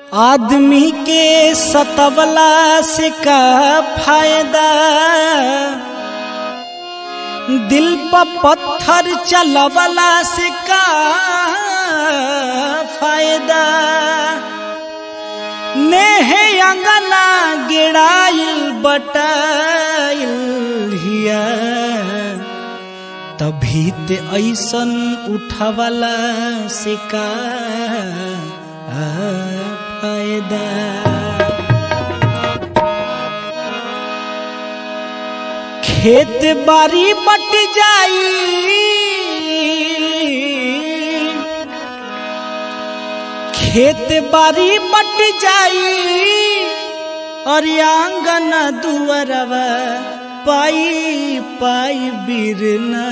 आदमी के सतवला से का फायदा दिल पर पत्थर चलवला से का फायदा नेहे अंगना गिड़ाइल बटाइल हिया तभी ते ऐसन उठवला से का फायदा खेत बारी बट जाई खेत बारी बट जाई और आंगन दुअरवा पाई पाई बिरना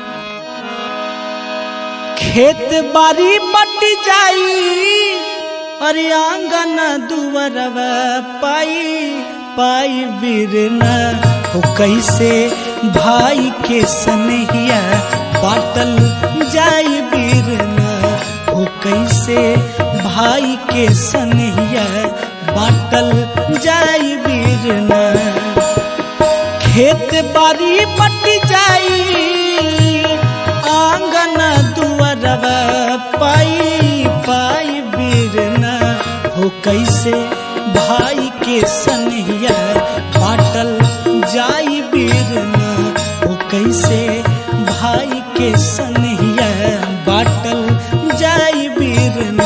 खेत बारी बट जाई अरे आंगन दुअरवा पाई पाई बिरना हो कैसे भाई के सनहिया बाटल जाई बिरना हो कैसे भाई के सनहिया बाटल जाई बिरना खेत बारी बट जाई आंगन दुअरवा पाई पाई बिरना हो कैसे भाई के सनहिया बाटल जाई बिरना हो कैसे भाई के सनहिया बाटल जाई बिरना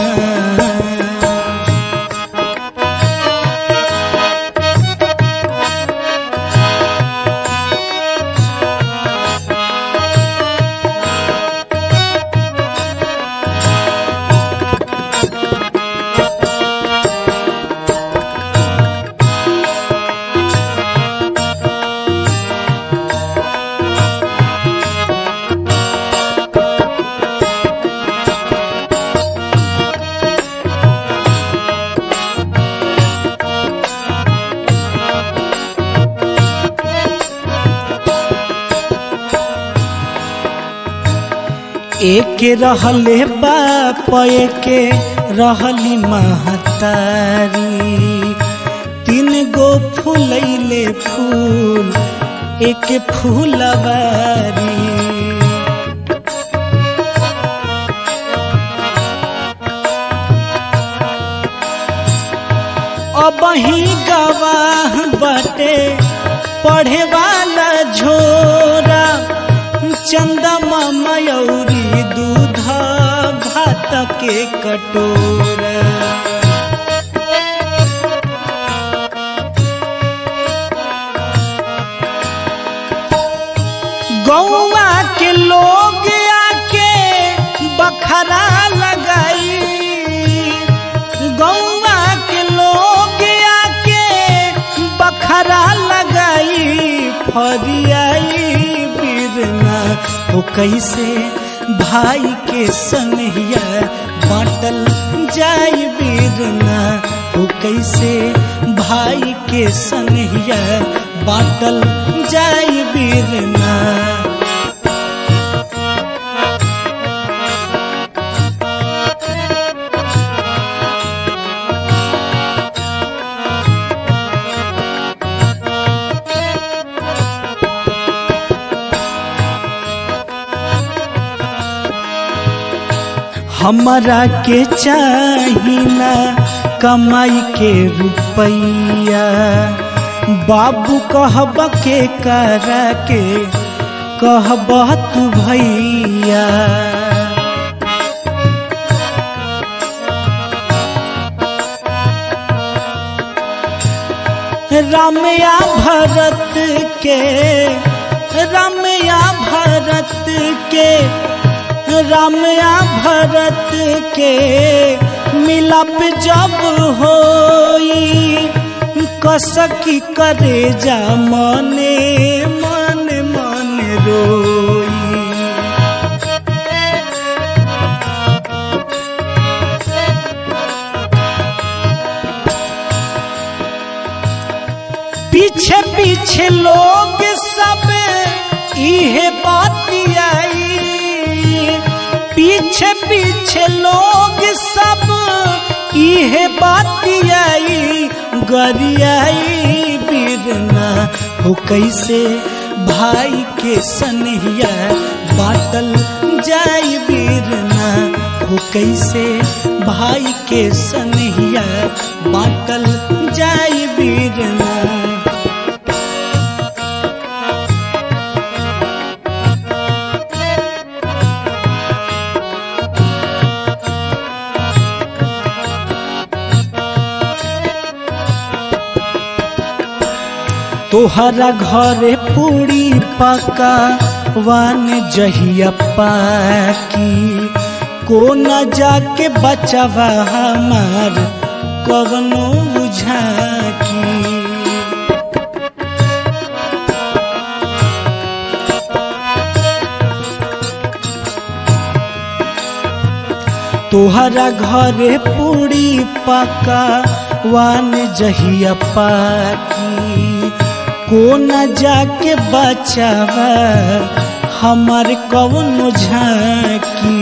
एक रहले बाप के रहली महतारी तीन गो फूलैले फूल एक फूलवारी अब ही गवाह बटे पढ़े वाला झोरा चंदमा मयूरी दूध भात के कटोरा गौवा के लोग आके बखरा लगाई गौवा के लोग आके बखरा लगाई फरियाई बिरना हो कैसे भाई के सनहिया बाटल जाई बिरना हो कैसे भाई के सनहिया बाटल जाई बिरना हमरा के चाहिना कमाई के रुपैया बाबू कहब के करा के कहब तू भैया रामया भरत के रामया भरत के रामया भरत के मिलप जब होई कसकी करे जा मने मन मन रोई पीछे पीछे लोग सब इहे बातियाई पीछे पीछे लोग सब इहे बातियाई गरियाई बिरना हो कैसे भाई के सनहिया बाटल जाई बिरना हो कैसे भाई के सनहिया बाटल जाई बिरना तोहरा घरे पूरी पका वान जहिया पाकी को न जाके बचावा हमार कवनो झाकी तोहरा घरे पूरी पका वान जहिया पाकी को न जाके बचावा हमार कवनो झाकी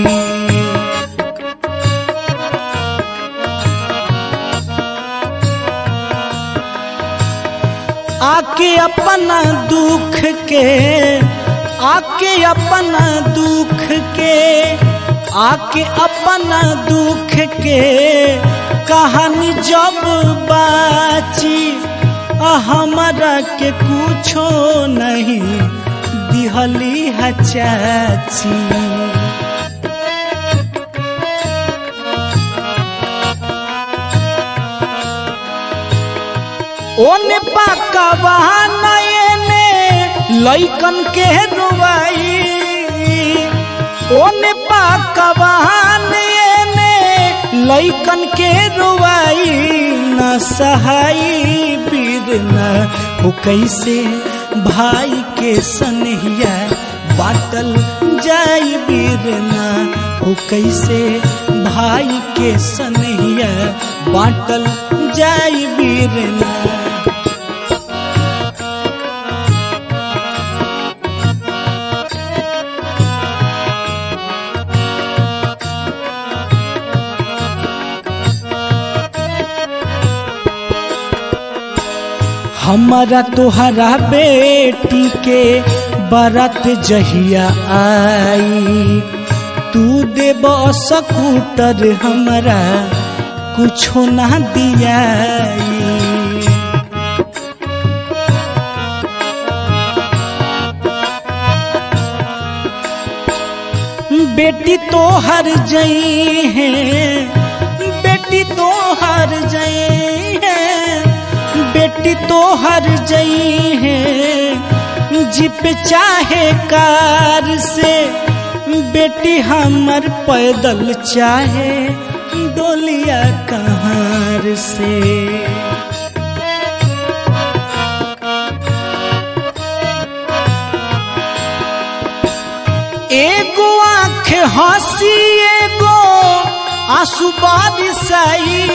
आके अपना दुख के आके अपना दुख के आके अपना दुख के कहानी जब बाची हमारा के कुछो नहीं दिहली है चाची ओने पाकवा नयने लैकन के रुवाई ओने पाकवा नयने लैकन के रुवाई न सहाई बिरना हो कैसे भाई के सनहिया बाटल जाई बिरना हो कैसे भाई के सनहिया बाटल जाई बिरना हमारा तोहरा बेटी के बरत जहिया आई तू देब सकूटर हमरा कुछो ना दियाई बेटी तो हर जई है बेटी तो हर जई है बेटी तो हर जई है जिप चाहे कार से बेटी हमर पैदल चाहे डोलिया कहार से एगो आँख हंसी एगो आंसू बारिशाई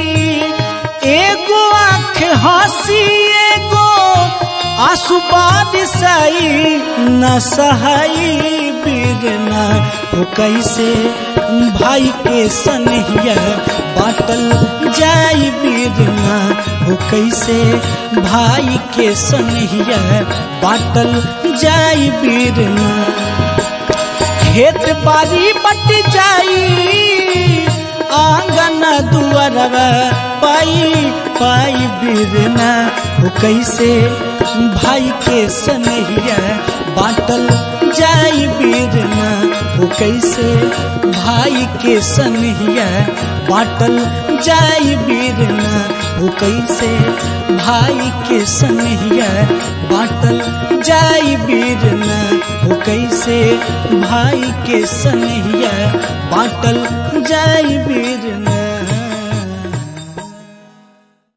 एगो आँख हंसी एगो आंसू बारिशाई न सहाई बिरना हो कैसे भाई के सनहिया बाटल जाई बिरना हो कैसे भाई के सनहिया बाटल जाई बिरना खेत बारी बट जाई आंगन दुआरवा पाई पाई बिरना हो कैसे भाई के सनहिया बाटल जाई बिरना हो कैसे भाई के सनहिया बाटल जाई बिरना हो कैसे भाई के सनहिया बाटल जाई बिरना हो कैसे भाई के सनहिया बाटल जाई बिरना